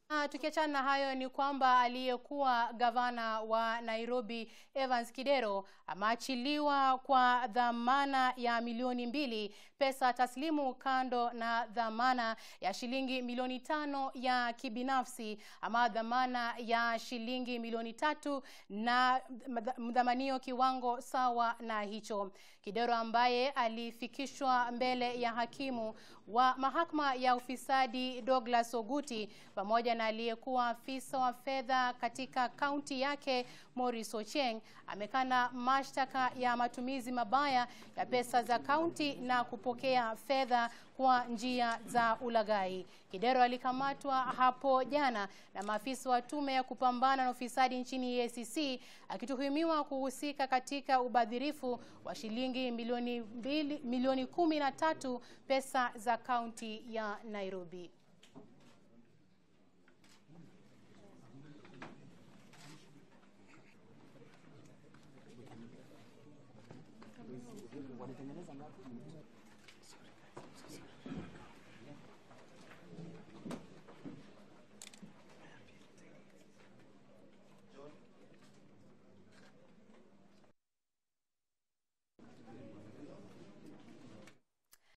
Na tukiachana na hayo ni kwamba aliyekuwa gavana wa Nairobi Evans Kidero ameachiliwa kwa dhamana ya milioni mbili pesa taslimu kando na dhamana ya shilingi milioni tano ya kibinafsi ama dhamana ya shilingi milioni tatu na mdhamanio kiwango sawa na hicho. Kidero ambaye alifikishwa mbele ya hakimu wa mahakama ya ufisadi Douglas Oguti pamoja na aliyekuwa afisa wa fedha katika kaunti yake Morris Ocheng amekana mashtaka ya matumizi mabaya ya pesa za kaunti na kupokea fedha kwa njia za ulaghai. Kidero alikamatwa hapo jana na maafisa wa tume ya kupambana na ufisadi nchini EACC akituhumiwa kuhusika katika ubadhirifu wa shilingi milioni mbili, milioni kumi na tatu pesa za kaunti ya Nairobi. walitengeneza ngapi?